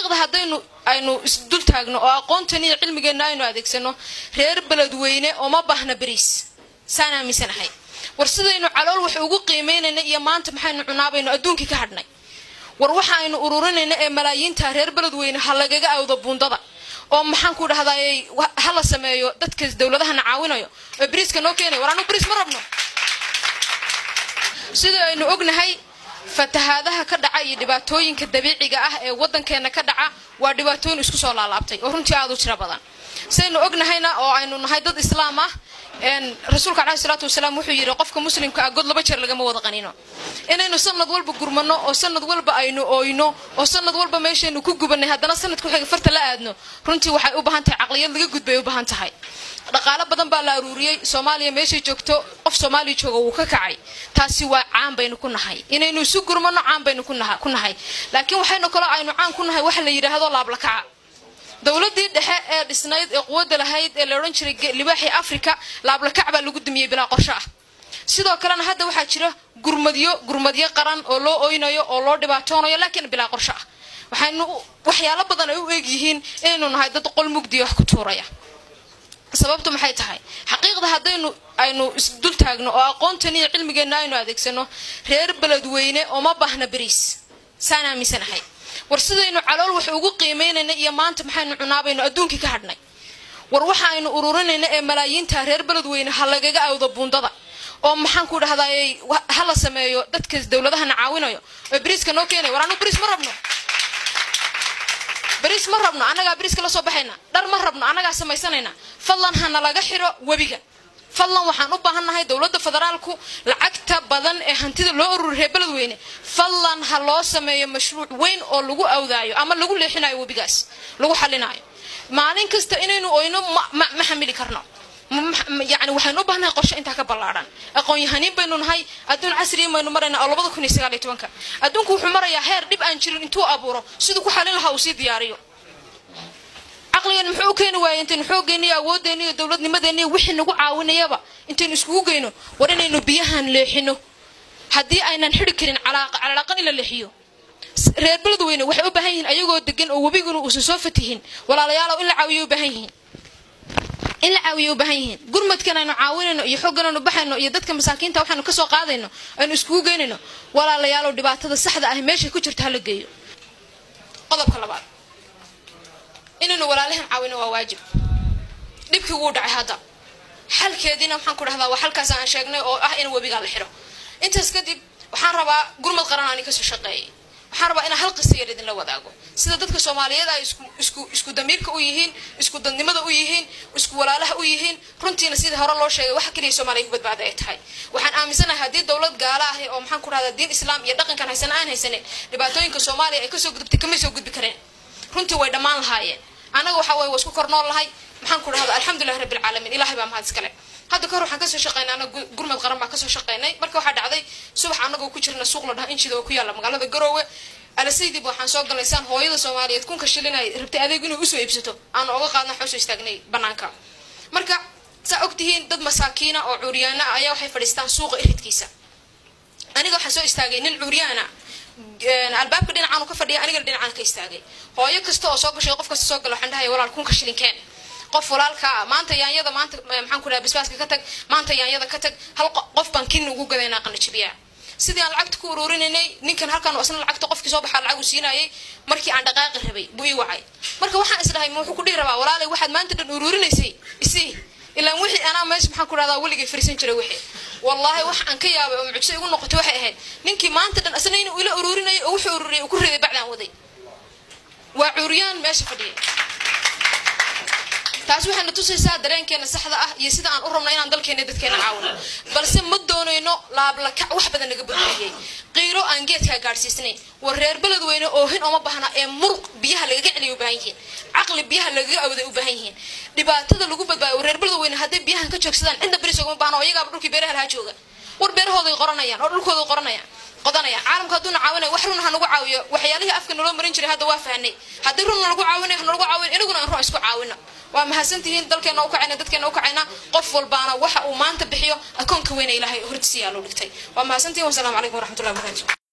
xaqiiqda haddaynu aynu isdul taagno oo aqoontan iyo cilmigeenna aynu adeegsano reer beledweyne ooma baahna beriis saan aaminsanahay war sidaynu calool wax ugu qiimeynayna iyo maanta maxaynu cunaabayno adduunkii ka hadhnay war waxa aynu ururinayna ee malaayiinta reer beledweyne ha lagaga awdo buundada oo maxaan ku dhahdaayey ha la sameeyo dadka dowladahana caawinayo oo beriiska noo keenaya war anu beriis ma rabno sidii aynu ognahay fatahaadaha ka dhaca iyo dhibaatooyinka dabiiciga ah ee wadankeena ka dhaca waa dhibaatooyin isku soo laalaabtay oo runtii aada u tiro badan saynu ognahayna oo aynu nahay dad islaam ah rasuulka caleyhi salaatu wasalaam wuxuu yidhi qofka muslimka ah god laba jeer lagama wada qanino inaynu sanad walba gurmano oo sanad walba aynu ooyno oo sanad walba meeshaynu ku gubanay haddana sanadku xiga farta la aadno runtii waxay u baahan tahay caqliyad laga gudbay u baahan tahay dhaqaalo badan baa la aruuriyey soomaaliya meeshay joogto qof soomaaliya jooga wuu ka kacay taasi waa caan baynu ku nahay inaynu isu gurmano caan baynu ku nahay laakiin waxaynu kaloo aynu caan ku nahay waxa la yidhaahdo laablakaca dowladii dhexe ee dhisnayd ee quwadda lahayd ee la odhan jiray libaaxii africa laablakac baa lagu dumiyey bilaa qorsho ah sidoo kalena hadda waxaa jira gurmadyo gurmadyo qaran oo loo oynayo oo loo dhibaatoonayo laakiin bilaa qorsho ah waxaynu waxyaalo badan ay u eeg yihiin inaynu nahay dad qol mugdiya wax ku tuuraya sababtu maxay tahay xaqiiqda haddaynu aynu isdul taagno oo aqoontan iyo cilmigeenna aynu adeegsano reer beledweyne ooma baahna beriis saan aaminsanahay war sidaynu calool wax ugu qiimeynayna iyo maanta maxaynu cunaabayno adduunkii ka hadhnay war waxa aynu ururinayna ee malaayiinta reer beledweyne ha lagaga awdo buundada oo maxaan ku dhahdaayey ha la sameeyo dadka dowladahana caawinayo oo beriiska noo keenaya war anu beriis ma rabno beriis ma rabno annagaa beriiska la soo baxayna dhar ma rabno annagaa samaysanayna fadlan hana laga xiro webiga fadlan waxaan u baahannahay dowladda federaalku lacagta badan ee hantida loo ururi reer beledweyne fadlan ha loo sameeyo mashruuc weyn oo lagu awdaayo ama lagu leexinayo webigaas lagu xalinaayo maalin kasta inaynu oyno ma xamili karno yani waxaynu u baahnahay qorshe intaa ka ballaadhan aqoon-yahaniin baynu nahay adduun casriya baynu maraynaa oo labada kun iyo sagaal iyo tobanka adduunku wuxuu marayaa heer dhib aan jirin intuu abuuro siduu ku xalin lahaa uu sii diyaariyo caqligan muxuu u keeni waayay intaynu xooggeena iyo awooddeena iyo dowladnimadeena iyo wixii nagu caawinayaba intaynu iskugu geyno war inaynu biyahan leexino haddii aynan xidi karin calaaqan in la leexiyo reer beledweyne waxay u baahan yihiin ayagoo degan oo webiguna uusan soo fatihin walaalayaalow in la caawiyo u baahan yihiin in la caawiyo u baahan yihiin gurmadkan aynu caawinayno iyo xooggan aynu baxayno iyo dadka masaakiinta waxaynu kasoo qaadayno aynu iskugu geynayno walaalayaalow dhibaatada saxda ah meeshay ku jirto hala geeyo qodobka labaad inaynu walaalahan caawino waa waajib dhibkii wuu dhacay hadda xalkeediina waxaan ku dhahdaa waa xalkaas aan sheegnay oo ah in webigaa la xiro intaas kadib waxaan rabaa gurmad qaran ani kasoo shaqeeyay waxaan rabaa inaan hal qisa yar idinla wadaago sida dadka soomaaliyeed ay isku isku isku damiirka u yihiin isku dadnimada u yihiin isku walaalaha u yihiin runtiina sidii hore loo sheegay waxa keliya soomaaliya ku badbaada ay tahay waxaan aaminsanahay haddii dowlad gaala ah oo maxaan ku dhahdaa diin islaam iyo dhaqankan haysana aan haysanin dhibaatooyinka soomaaliya ay kasoo gudubtay kamay soo gudbi kareen runtii way dhammaan lahaayeen anaga waxa waye waa isku kor nool lahay maxaan ku dhahdaa alxamdulilah rabbi alcaalamiin ilahay baa mahad iskale hadda kahor waxaan kasoo shaqeynay anaga gurmad qaran baan kasoo shaqeynay marka waxaa dhacday subax anagoo ku jirna suuq la dhaha injida oo ku yaalla magaalada garoowe alasaydib waxaan soo galnay saan hooyada soomaaliyeed kunka shilinay rabtay adeeg inay usoo iibsato aan oga qaadna waxaan usoo istaagnay banaanka marka saa ogtihiin dad masaakiina oo cuuryaana ah ayaa waxay fadhiistaan suuqa iridkiisa aniga waxaan soo istaagay nin cuuryaana albaabka dhinacaan ka fadhiya anigana dhinacaan ka istaagay hooyo kasta oo soo gashay qof kasta soo gala waxaan dhahaya walaal kunka shilinkeen qof walaalka maanta yaanyada maanta maxaan ku dhaha basbaaska ka tag maanta yaanyada ka tag hal qof baan kin ugu gadaynaa qanajibiyaa sidii aan lacagta ku ururinanay ninkan halkan isna lacagta qofkii soo baxaa lacag uu siinayay markii aan dhaqaaqi rabay buu ii wacay marka waxaan isdhahay ma wuxuu ku dhihi rabaa walaalay waxaad maanta dhan ururinaysay isii ilaan wixii anaa meesha maxaan ku dhahdaa weligay fariisan jiray wixii wallaahi wax aan ka yaabay oo mucjiso igu noqotay waxay ahayd ninkii maanta dhan isna inuu ila ururinayay oo wuxuu ururiyay uu ku riday bacdaan waday waa cuuriyaan meesha fadhiyay taas waxayna tusaysaa dareenkeena saxda ah iyo sida aan u rabno inaan dalkeena dadkeena caawino balse ma doonayno laablakac wax badan naga badbaadiyey qiiro aan geedkaa gaadhsiisnayn war reer beledweyne oohin ooma baahna ee muruq biyaha lagaga celiya u baahan yihiin caqli biyaha lagaga awday u baahan yihiin dhibaatada lagu badbaadiyo reer beledweyne hadday biyahan ka joogsadaan cidna beris ogama baahna oo iyagaaba dhulkii beeraha lahaa jooga war beerahooday qoranayaan oo dhulkooday qoranayaan qodanaya caalamka hadduuna caawinaya wax run ha nagu caawiyo waxyaalihii afka naloo marin jiray hadda waa fahnay haddii run nalagu caawinaya hanalagu caawin inaguna aan run isku caawino waa mahadsantihiin dalkeena u kacayna dadkeena u kacayna qof walbaana waxa uu maanta bixiyo akoonka weyna ilaahay hortisiyaa loo dhigtay waa mahadsantihiin wasalaamu calaykum waraxmatullahi wabarakatu